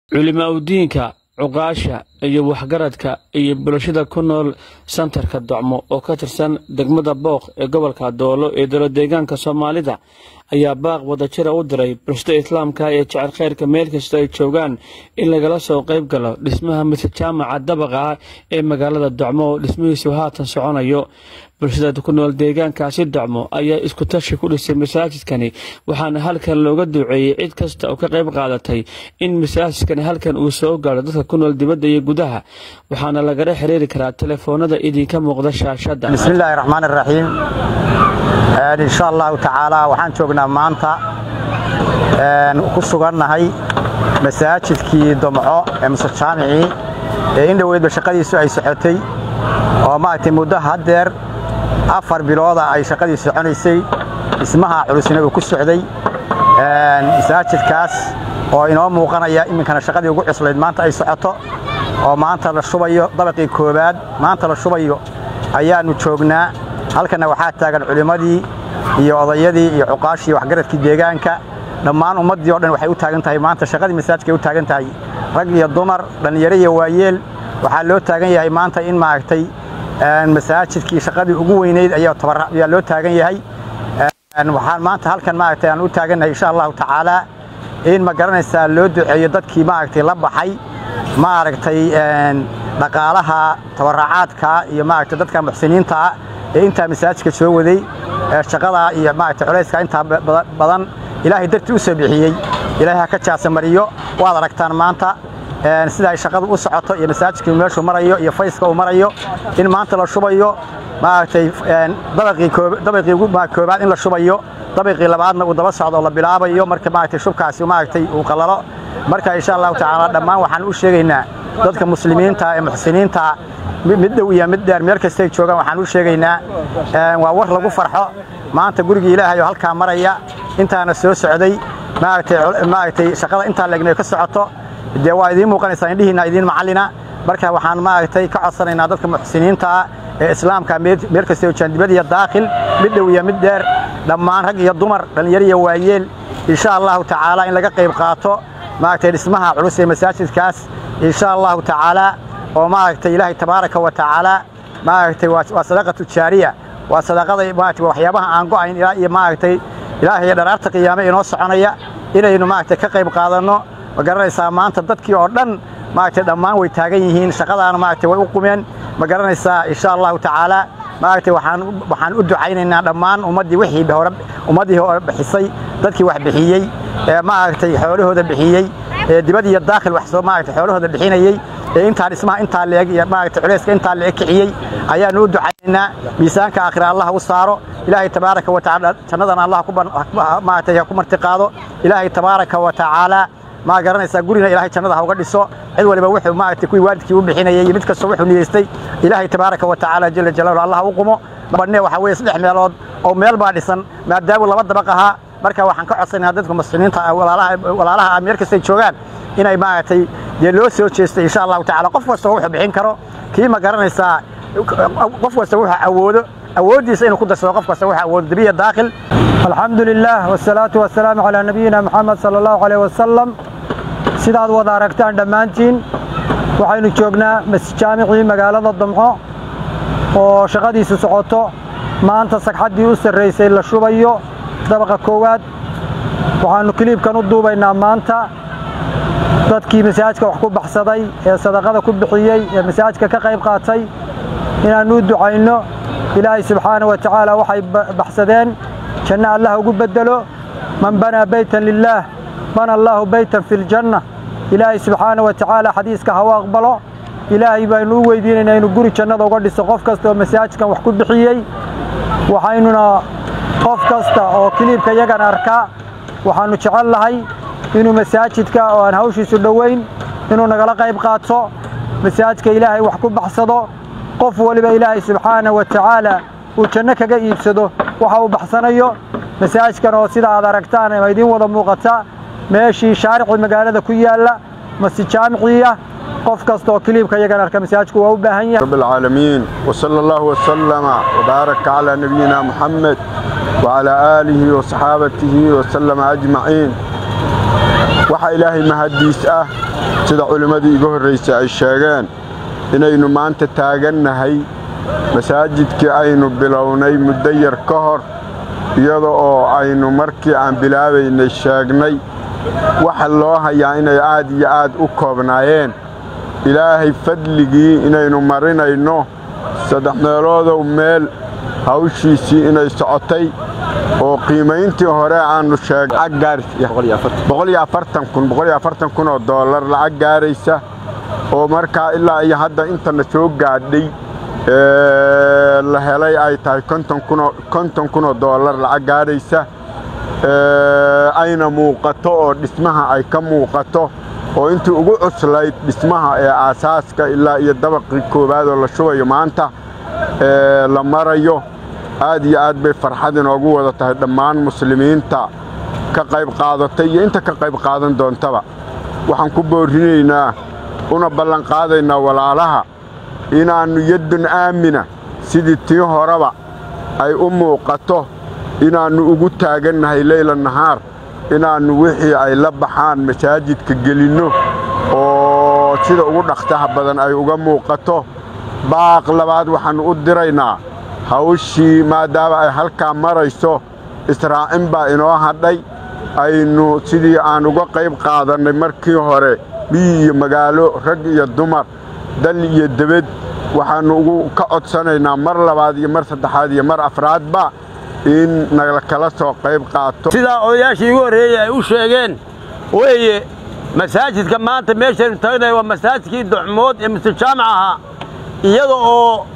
culimaadudiinka cuqaasha iyo waxgaradka iyo bulshada ku nool santarka docmo oo ka tirsan degmada booq ee gobolka doolo ee dowladeegaanka soomaalida ayaa baaq wadajira u diray bulshada islaamka ee jecel khayrka meel kasta ay joogaan in lagala soo qayb galo dhismaha mise jaamaca dabaqa ah ee magaalada docmo oo dhismihiisu haatan soconayo bulshada ku nool deegaankaasi docmo ayaa isku tashi ku dhisay masaajidkani waxaana halkan looga duuceeyey cid kasta oo ka qayb qaadatay in masaajidkani halkan uu soo gaadho dadka ku nool dibadda iyo gudaha waxaana lagala xiriiri karaa telefoonada idinka muuqda shaashadda bismillaahi raxmaan iraxiim insha allahu tacaala waxaan joognaa maanta ku sugannahay masaajidkii domco ee muse jaamicii ee in dhoweydba shaqadiisu ay socotay oo maaragtay muddo haddeer afar bilooda ay shaqadii soconaysay dhismaha culusna uu ku socday masaajidkaas oo inoo muuqanaya iminkana shaqadii ugu cuslayd maanta ay socoto oo maanta la shubayo dabaqii koowaad maanta la shubayo ayaannu joognaa halkanna waxaa taagan culimmadii iyo odayadii iyo cuqaashii waxgaradkii deegaanka dhammaan ummaddii o dhan waxay u taagan tahay maanta shaqadii masaajidkay u taagan tahay rag iyo dumar dhallinyaro iyo waayeel waxaa loo taagan yahay maanta in maaragtay masaajidkii shaqadii ugu weynayd ayaa loo taagan yahay waxaan maanta halkan maaragtay aan u taagannahay insha allahu tacaalaa in ma garanaysaa loo duceeyo dadkii maaragtay la baxay maaragtay dhaqaalaha tabaraacaadka iyo maaragtay dadka muxsiniintaa ee intaa masaajidka soo waday shaqadaa iyo maaragtay culayska intaa badan ilaahay dartii u soo bixiyey ilaahay ha ka jaasamariyo waad aragtaan maanta sida ay shaqadu u socoto iyo masaajidkii meeshuu marayo iyo fayska uu marayo in maanta la shubayo maaragtay dabaqii ugu koobaad in la shubayo dabaqii labaadna uu daba socdo oo la bilaabayo marka maaragtay shubkaasi maaragtay uu qalalo marka insha allahu tacaala dhammaan waxaan u sheegaynaa dadka muslimiinta ee muxsiniinta mid dhow iyo mid dheer meel kastay joogaan waxaan u sheegaynaa waa war lagu farxo maanta gurigii ilaahay oo halkaa maraya intaana soo socday maaragtay shaqada intaa leegna ka socoto dee waa idiin muuqanaysaa indhihiinna idiin macallina marka waxaan maaragtay ka codsanaynaa dadka muxsiniintaa ee islaamka meel kastay joogaan dibad iyo daakhil mid dhow iyo mid dheer dhammaan rag iyo dumar dhallinyaro iyo waayeel insha allahu tacaala in laga qayb qaato maaragtay dhismaha culus ee masaajidkaas insha allahu tacaala oo maaragtay ilaahay tabaaraka wa tacaala maaragtay waa sadaqatu jaariya waa sadaqada maaragtay waxyaabaha aan go'ayn ilaa iyo maaragtay ilaahay dharaarta qiyaame inoo soconaya inaynu maaragtay ka qayb qaadanno ma garanaysaa maanta dadkii oo dhan maaragtay dhammaan way taagan yihiin shaqadaana maaragtay way u qumeen ma garanaysaa insha allahu tacaala maaragtay waxaan waxaan u ducaynaynaa dhammaan ummaddii wixii hore ummaddii hore bixisay dadkii wax bixiyey ee maaragtay xoolahooda bixiyey ee dibad iyo daakhil wax soo maaragtay xoolahooda bixinayey ee intaa dhismaha intaa leeg iyo maaragtay culayska intaa leeg kiciyey ayaanu u ducaynaynaa miisaanka aakhira allah u saaro ilaahay tabaaraka wa tacaala jannadana allah ku maaragtay ku martiqaado ilaahay tabaaraka wa tacaala ma garanaysaa gurina ilaahay jannada ha uga dhiso cid waliba wuxuu maaragtay kuwii waalidkii u bixinayay iyo mid kastoo wuxuu niyeystay ilaahay tabaaraka wa tacaala jalla jalaaluhu allah u qumo banne waxa weeye saddex meelood oo meel baa dhisan maadaama laba dabaq ahaa marka waxaan ka codsanaynaa dadka muslimiinta walaalaha meel kastay joogaan inay maaragtay dee loo soo jeestay insha allahu tacala qof kasta wuxuu bixin karo kii ma garanaysaa qof kasta wuxuu awoodo awooddiisa inuu ku darsado qof kasta wuxuu awoodo dabiya daakhil alxamdu lilah wsalaatu wasalaamu calaa nabiyina moxamed sala allahu caleyh wasalam sidaad wada aragtaan dhammaantiin waxaynu joognaa masjaamicii magaalada damco oo shaqadiisu socoto maanta sagxaddii u sarraysay la shubayo dabaqa koowaad waxaannu kiliibkan u duubaynaa maanta dadkii masaajidka wax ku baxsaday ee sadaqada ku bixiyey ee masaajidka ka qayb qaatay inaannu u ducayno ilaahay subxaana wa tacaala waxay baxsadeen janno allah ugu beddelo man banaa beytan lilaah bana allaahu beytan fi ljanna ilaahay subxaana wa tacaala xadiiska haw aqbalo ilaahay baynu u weydiinaynaa inuu guri jannada uga dhiso qof kasta oo masaajidkan wax ku bixiyey waxaynuna qof kasta oo kiliibka yagan arkaa waxaannu jecel lahay inuu masaajidka oo aan hawshiisu dhowayn inuu nagala qayb qaato masaajidka ilaahay wax ku baxsado qof waliba ilaahay subxaana wa tacaala uu janno kaga iibsado waxa uu baxsanayo masaajidkan oo sida aad aragtaan ama idiin wada muuqata meeshii shaaricii magaalada ku yaalla masjid jaamiciya qof kasta oo kiliibka yagan arka masaajidku waa u baahan yahay رب العالمين وصلى الله وسلم وبارك على نبينا محمد وعلى آله وصحابته وسلم أجمعين waxaa ilaahay mahaddiis ah sida culimmadii iga horraysay ay sheegeen inaynu maanta taagannahay masaajidkii aynu bilownay muddo yar ka hor iyada oo aynu markii aan bilaabaynay sheegnay waxa loo hayaa inay aad iyo aad u koobnaayeen ilaahay fadligii inaynu marinayno saddex meeloodow meel hawshiisii inay socotay oo qiimayntii hore aannu sheegkun oo doolar lacag gaaraysa oo markaa ilaa iyo hadda intana soo gaadhay la helay ay tahay konton kun oo doolar lacag gaadhaysa ayna muuqato oo dhismaha ay ka muuqato oo intii ugu cuslayd dhismaha ee aasaaska ilaa iyo dabaqii koowaad oo la shubayo maanta la marayo aad iyo aad bay farxad inoogu wada tahay dhammaan muslimiinta ka qayb qaadatay iyo inta ka qayb qaadan doontaba waxaan ku boorrinaynaa una ballanqaadaynaa walaalaha inaannu yaddun aamina sidii tii horeba ay u muuqato inaannu ugu taagannahay leyla nahaar inaannu wixii ay la baxaan masaajidka gelinno oo sida ugu dhakhtaha badan ay uga muuqato baaq labaad waxaannu u diraynaa hawshii maadaama ay halkaa marayso israacin baa inoo hadhay aynu sidii aan uga qayb qaadannay markii hore miyi iyo magaalo rag iyo dumar dal iyo debed waxaannu ugu ka codsanaynaa mar labaad iyo mar saddexaad iyo mar afraadba in nala kala soo qayb qaato sidaa odayaashii igu horreeyey ay u sheegeen weeye masaajidka maanta meeshaynu tagnay waa masaajidkii ducmood ee mustajaamac ahaa iyada oo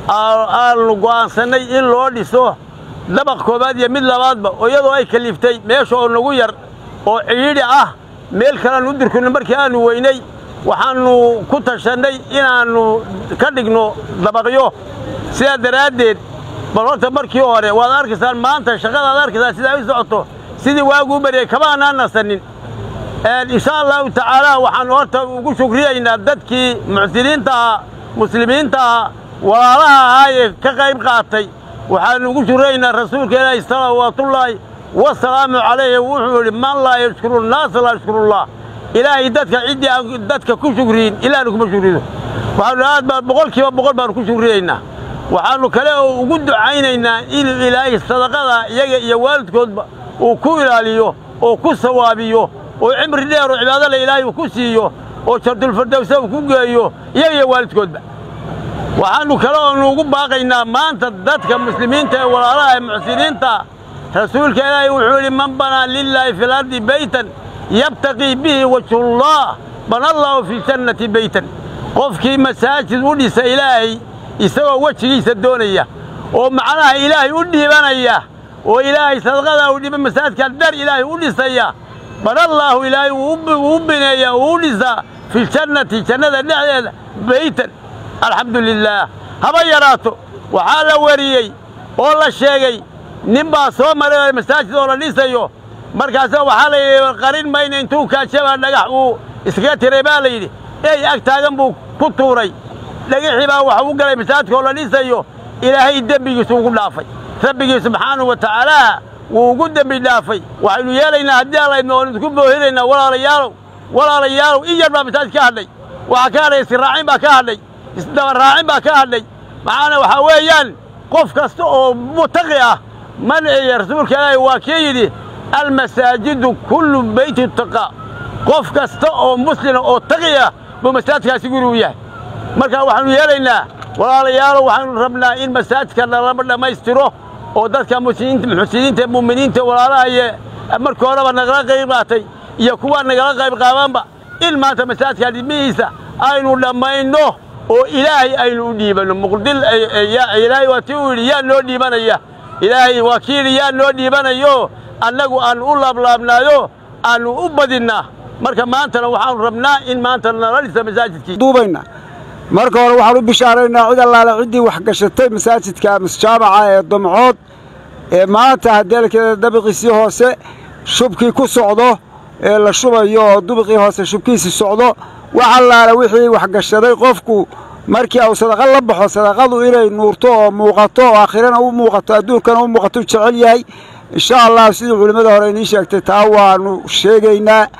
aanu go'aansannay in loo dhiso dabaq koowaad iyo mid labaadba oo iyadoo ay kaliftay meesha oo nagu yar oo cidhiidhi ah meel kaleannu u dirkunno markii aannu weynay waxaannu ku tashannay inaannu ka dhigno dabaqyo sidaa daraaddeed bal horta markii hore waad arkaysaan maanta shaqadaad arkaysaan sidaa u socoto sidii waaguu baryay kama aanaan nasanin insha allahu tacaala waxaannu horta ugu shukriyaynaa dadkii muxsiniinta ahaa muslimiinta ahaa walaalaha ahaa ee ka qayb qaatay waxaannu ugu shukriyaynaa rasuulka ilaahi salawaatullaahi wasalaamu calayhi wuxuu yidhi man laa yashkuru nnaasa laa yashkurullah ilaahay dadka ciddii aan dadka ku shukriyin ilaahna kuma shukrido waxaannu aad baan boqol kiiba boqol baannu ku shukriyaynaa waxaannu kale oo ugu ducaynaynaa inuu ilaahay sadaqada iyaga iyo waalidkoodba uu ku ilaaliyo oo ku sawaabiyo oo cimri dheer oo cibaadole ilaahay uu ku siiyo oo jardulfardowsa uu ku geeyo iyaga iyo waalidkoodba waxaannu kale oonu ugu baaqaynaa maanta dadka muslimiinta ee walaalaha ee muxsiniinta rasuulka ilaahay wuxuu yidhi man banaa lilaahi fi lardi beytan yabtaqii bihi wajhullah bana allaahu fi jannati beytan qofkii masaajid u dhisa ilaahay isagoo wejigiisa doonaya oo macnaha ilaahay u dhiibanaya oo ilaahay sadaqadaa u dhiiba masaajidka dar ilaahay u dhisaya banallaahu ilaahay wuu u bineeyaa wuu u dhisaa fi jannati jannada dhexdeeda beytan alxamdu lilaah haba yaraato waxaa la wariyey oo la sheegay nin baa soo maray masaajid oo la dhisayo markaasa waxaa la yidhi qarin mayna intuu kaajabaa dhagax uu iskaga tiray baa la yidhi ey ag taagan buu ku tuuray dhagixii baa waxa u galay masaajidka oo la dhisayo ilaahay dembigiisu ugu dhaafay rabbigii subxaanahu wa tacaala wuu ugu dembi dhaafay waxaynu yeelaynaa haddii allaydna oonu isku boohinaynaa walaalayaalow walaalayaalow in yar baa masaajid ka hadhay waxaa ka hadhay israacin baa ka hadhay isdabaraacin baa ka hadhay maxaana waxaa weeyaan qof kasta oo mutaqi ah manciya rasuulka ilaahi waa kii yidhi almasaajidu kullu beyti taqaa qof kasta oo muslima oo taqi ah buu masaajidkaasi guri u yahay marka waxaannu yeelaynaa walaalayaalo waxaanu rabnaa in masaajidka nalaba dhammaystiro oo dadka muxsiniinta mu'miniinta walaalaha iyo markii horeba nagala qayb qaatay iyo kuwa nagala qayb qaabanba in maanta masaajidka dhismihiisa aynu dhammayno oo ilaahay aynu u dhiibanno muqdil ilaahay waa tii uu yidhi yaa noo dhiibanaya ilaahay waa kii yidhi yaa noo dhiibanayo annagu aannu u laablaabnaayo aannu u badinnaa marka maantana waxaanu rabnaa in maanta nala dhisa masaajidkii duubayna marka hore waxaan u bishaaraynaa cid allaale ciddii wax gashatay masaajidka musjaamaca ee dumcood ee maanta hadeelkeeda dabiqiisii hoose shubkii ku socdo ee la shubayo oo dubiqii hoose shubkiisii socdo wax allaale wixii wax gashaday qofku markii uu sadaqa la baxo sadaqadu inay nuurto oo muuqato oo aakhirana u muuqato adduunkana u muuqato u jecel yahay insha allah sidii culimmada hore inii sheegtay taa waannu sheegaynaa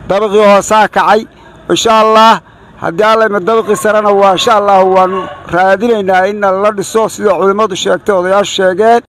dabaqii hoosaa kacay insha allah haddii allayma dabaqii sarena waa insha allah waannu raadinaynaa in la dhiso sida culimmadu sheegtay odayaashu sheegeen